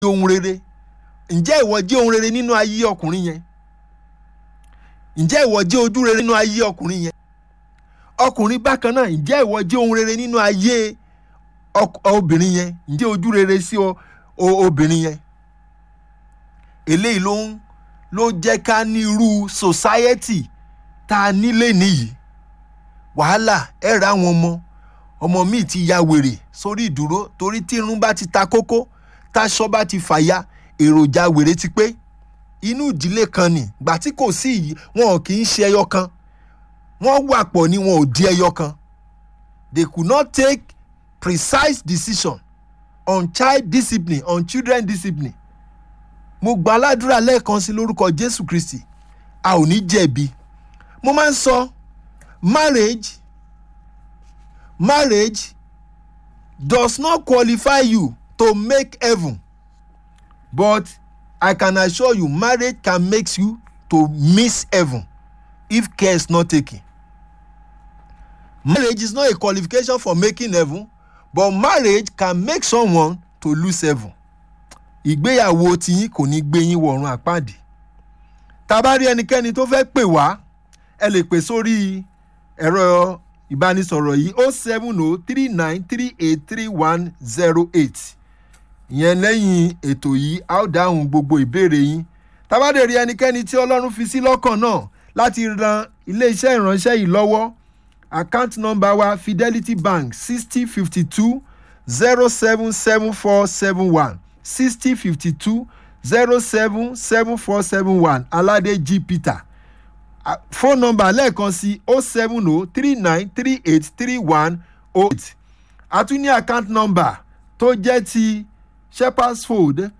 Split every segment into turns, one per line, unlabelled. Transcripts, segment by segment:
ohun rere ǹjẹ́ ìwọ jẹ́ ohun rere nínú ayé ọkùnrin yẹn ǹjẹ́ ìwọ jẹ́ ojú rere nínú ayé ọkùnrin yẹn ọkùnrin bákan náà ǹjẹ́ ìwọ jẹ́ ohun rere nínú ayé obìnrin yẹn ǹjẹ́ ojú rere sí obìnrin yẹn eléyìí ló ń ló jẹ́ ká ní irú society tá a nílé nìyí wàhálà ẹ ra àwọn ọmọ ọmọ míì ti ya wèrè sórí ìdúró torí tí irun bá ti ta kókó táṣọ bá ti fàya èròjà wèrè ti pé inú ìdílé kan ni gbà tí kò sí yìí wọn ò kì í ṣe ẹyọ kan wọ́n wà pọ̀ ni wọn ò di ẹyọ kan they could not take precise decision on child discipline on children discipline mo gba aládùúrà lẹ́ẹ̀kan sí lórúkọ jésù kristi a ò ní jẹ̀bi mo máa ń sọ marriage marriage does not qualify you to make heaven but i can assure you marriage can make you to miss heaven if care is not taken marriage is not a qualification for making heaven but marriage can make someone to lose heaven ìgbéyàwó tiyín kò ní gbé yín wọ̀run àpáàdì tá a bá rí ẹnikẹ́ni tó fẹ́ pè wá ẹ lè pè sórí ẹ̀rọ ìbánisọ̀rọ̀ yìí o seven o three nine three eight three one zero eight ìyẹn lẹ́yìn ètò yìí a ó dáhùn gbogbo ìbéèrè yín tá a bá dé rí ẹnikẹ́ni tí ọlọ́run fi sí lọ́kàn náà láti ran iléeṣẹ́ ìránṣẹ́ yìí lọ́wọ́ account number wa fidelity bank sixty fifty two zero seven seven four seven one sixty fifty two zero seven seven four seven one alade g peter phone number lẹ́ẹ̀kan sí o seven o three nine three eight three one o eight a tún ní account number tó jẹ́ ti shepherd's fold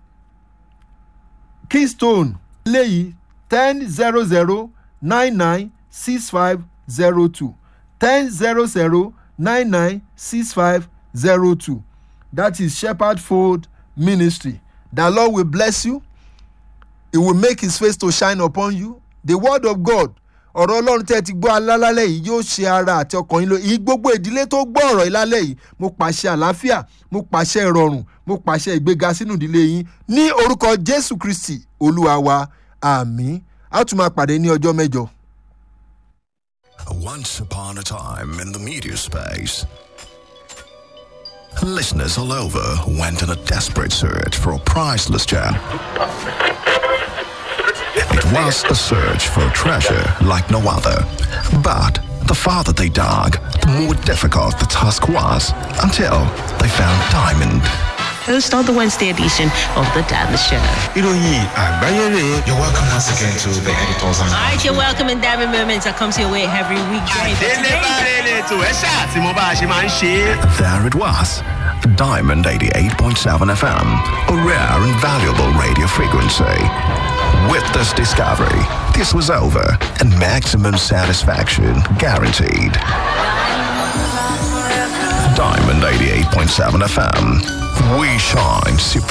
keystone léyìí ten zero zero nine nine six five zero two ten zero zero nine nine six five zero two that is shepherd fold ministry the lord will bless you he will make his face to shine upon you the word of god ọ̀rọ̀ ọlọ́run tẹ́ ti gbọ́ alálẹ́ yìí yóò ṣe ara àti ọkàn yín lọ yìí gbogbo ìdílé tó gbọ́ ọ̀rọ̀ ìlálẹ́ yìí mo pàṣẹ àlàáfíà mo pàṣẹ ìrọ̀rùn mo pàṣẹ ìgbéga sínú ìdílé yín ní orúkọ jésù kristi olúwa wa àmì á tún máa pàdé ní ọjọ́ mẹ́jọ.
Once upon a time in the media space, listeners all over went on a desperate search for a priceless gem. It was a search for a treasure like no other. But the farther they dug, the more difficult the task was until they found diamond.
Host of the Wednesday edition of The Diamond Show.
ìròyìn àgbáyé rè é. you're welcome once again to the editors and.
All right, you're welcome in Diamond Moments that comes your way every weekday. But
délé bá
today,
rere tó ẹ ṣáà tí mo bá a ṣe máa ń ṣe é.
There it was. Diamond 88.7 FM, a rare and valuable radio frequency. With this discovery, this was over and maximum satisfaction guaranteed. Diamond 88.7 FM, we shine supreme.